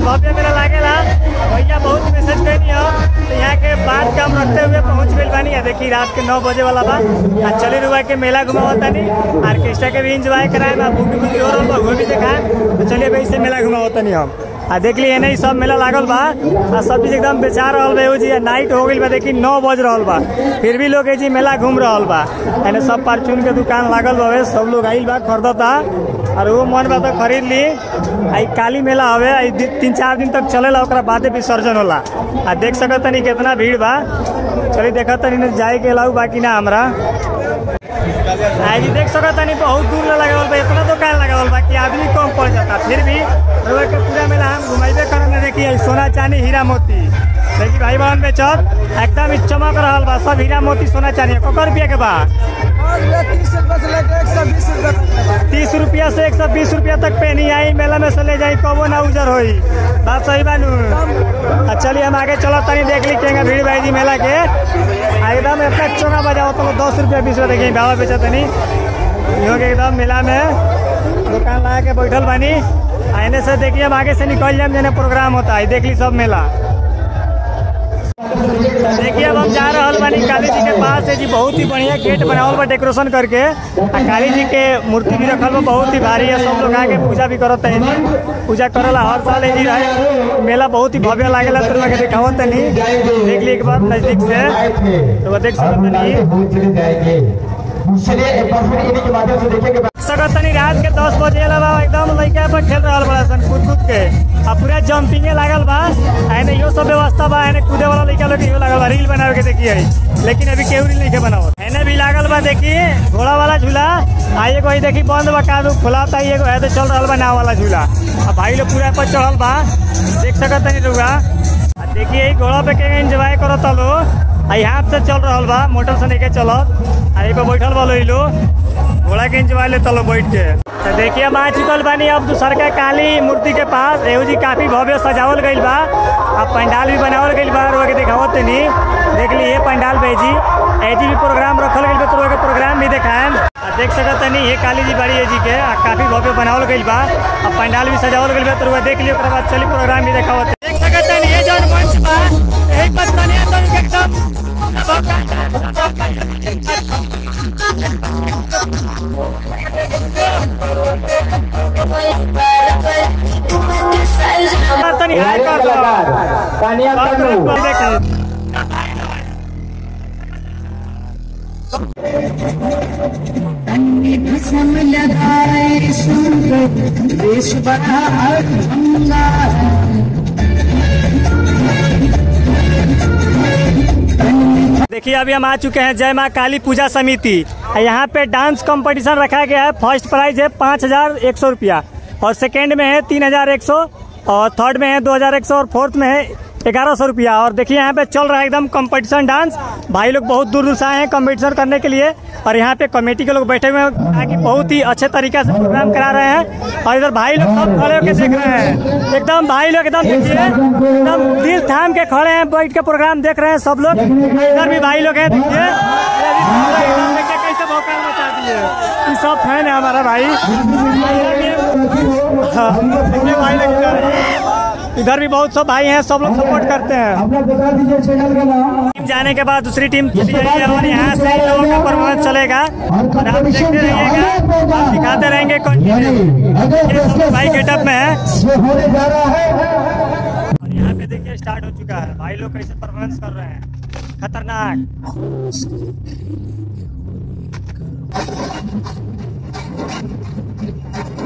भव्य मेला लागेला भैया बहुत मैसेज कैनी हो तो यहाँ के बात काम रखते हुए पहुँच गई बानी आ देखी रात के नौ बजे वाला बा आ चली रुआ के मेला घुमावत तानी ऑर्केस्ट्रा के भी इंजॉय कराए बा बुक बुक हो रहा वो भी दिखाए तो चलिए भाई से मेला घुमावत तानी हम आ देख ली नहीं सब मेला लागल बा आ सब चीज एकदम बेचा रहल बा एगो जी आ नाइट हो गई बा देखी नौ बज रहल बा फिर भी लोग ए जी मेला घूम रहल बा एने सब परचून के दुकान लागल बावे सब लोग आइल बा खरीदता और वो मन बा तो खरीद ली आई काली मेला हवे आई दि- तीन चार दिन तक चलेला ओकरा बादे विसर्जन होला आ देख सकत तनी कितना भीड़ बा चली देखत तनी न जाए के अलाउ बाकी ना हमरा आई देख सकत तनी बहुत दूर ले लगावल बा इतना दुकान लगावल बा कि आदमी कम पड़ जाता फिर भी रोए के पूरा मेला हम घुमाइबे करम ने देखी आई सोना चांदी हीरा मोती देखी भाई बहन बेचत एकदम ही चमक रहल बा सब हीरा मोती सोना चांदी ककर रुपया के बा तीस रुपये से लेकर एक सौ बीस रुपये तक तीस रुपया से एक सौ बीस रुपया तक पेनी आई मेला में से ले जाई कबो ना उजर होई बात सही बानू आ चलिए हम आगे चलो तनी देख ली केंगे भीड़ भाई जी मेला के आ एकदम इतना चोगा बजाओ तो दस रुपया बीस रुपया देखिए बाबा बेचा तनी इहो के एकदम मेला में दुकान लगा के बैठल बानी आ एने से देखिए हम आगे से निकल जाए जेने प्रोग्राम होता है देख ली सब मेला देखिए अब हम जा रहल बानी काली जी के पास है जी बहुत ही बढ़िया गेट बनावल बा डेकोरेशन करके आ काली जी के मूर्ति भी रखल बा बहुत ही भारी है सब लोग आके पूजा भी करत है जी पूजा करेला हर साल है जी रहे मेला बहुत ही भव्य लागेला तो लोग दिखावत तनी देख ली एक बार नजदीक से तो वो देख सकत तनी चलिए एक बार फिर इन्हीं के माध्यम से देखिए कि सकत तनी रात के दस बजे अलावा एकदम लड़का पर खेल रहल बड़ा सन कूद कूद के आ पूरा जंपिंगे लागल बा आ एने इहो सब व्यवस्था बा एने कूदे वाला लड़का लोग इहो लागल बा रील बनावे के देखिए लेकिन अभी केहू रील नहीं के बनावत एने भी लागल बा देखी घोड़ा वाला झूला आ एगो ही देखी बंद बा कादू खुला था एगो है तो चल रहल बा नाव वाला झूला आ भाई लोग पूरा पर चढ़ल बा देख सकत तनी रुआ आ देखिए ई घोड़ा पे के एंजॉय करत लो आ यहाँ से चल रहल बा मोटर से नहीं के चलत आ एगो बैठल बा लोग लोग घोड़ा के इंजॉय लेता लो बैठ के तो देखिए हम आ चुकल बानी अब दूसर का काली मूर्ति के पास एहू जी काफी भव्य सजावल गइल बा आ पंडाल भी बनावल गइल बा रोके दिखावत तनी देख ली ये पंडाल भेजी एजी भी प्रोग्राम रखल गइल बा तो रोके प्रोग्राम भी देखाएम आ देख सकत तनी ये काली जी बड़ी है जी के आ काफी भव्य बनावल गइल बा आ पंडाल भी सजावल गइल बा तो रोके देख लियो ओकरा बाद चली प्रोग्राम भी देखावत देख सकत तनी ये जौन मंच बा यही पर तनी तनी एकदम तनी हाय कर दो कानिया तनु देखिए भस्म लगाए सूर्य देश बड़ा अड़ंगा देखिए अभी हम आ चुके हैं जय माँ काली पूजा समिति और यहाँ पे डांस कंपटीशन रखा गया है फर्स्ट प्राइज है पाँच हजार एक सौ रुपया और सेकेंड में है तीन हजार एक सौ और थर्ड में है दो हजार एक सौ और फोर्थ में है ग्यारह सौ रुपया और देखिए यहाँ पे चल रहा है एकदम कंपटीशन डांस भाई लोग बहुत दूर दूर से आए हैं कंपटीशन करने के लिए और यहाँ पे कमेटी के लोग बैठे हुए हैं ताकि बहुत ही अच्छे तरीके से प्रोग्राम करा रहे हैं और इधर भाई लोग सब खड़े होकर देख रहे हैं एकदम भाई लोग एकदम देखिए एकदम दिल थाम के खड़े हैं बैठ के प्रोग्राम देख रहे हैं सब लोग इधर भी भाई लोग हैं देखिए एकदम देखिए कैसे भौकाल मचा दिए ये सब फैन है हमारा भाई हाँ, देखिए भाई लोग इधर इधर भी बहुत सब भाई हैं सब लोग सपोर्ट करते हैं अपना बता दीजिए चैनल का नाम टीम जाने के बाद दूसरी टीम चली जाएगी और यहाँ से इन लोगों का परफॉर्मेंस चलेगा और आप देखते रहिएगा आप दिखाते रहेंगे कंटिन्यू ये सब लोग भाई गेटअप में है इसमें होने जा रहा है और यहाँ पे देखिए स्टार्ट हो चुका है भाई लोग कैसे परफॉर्मेंस कर रहे हैं खतरनाक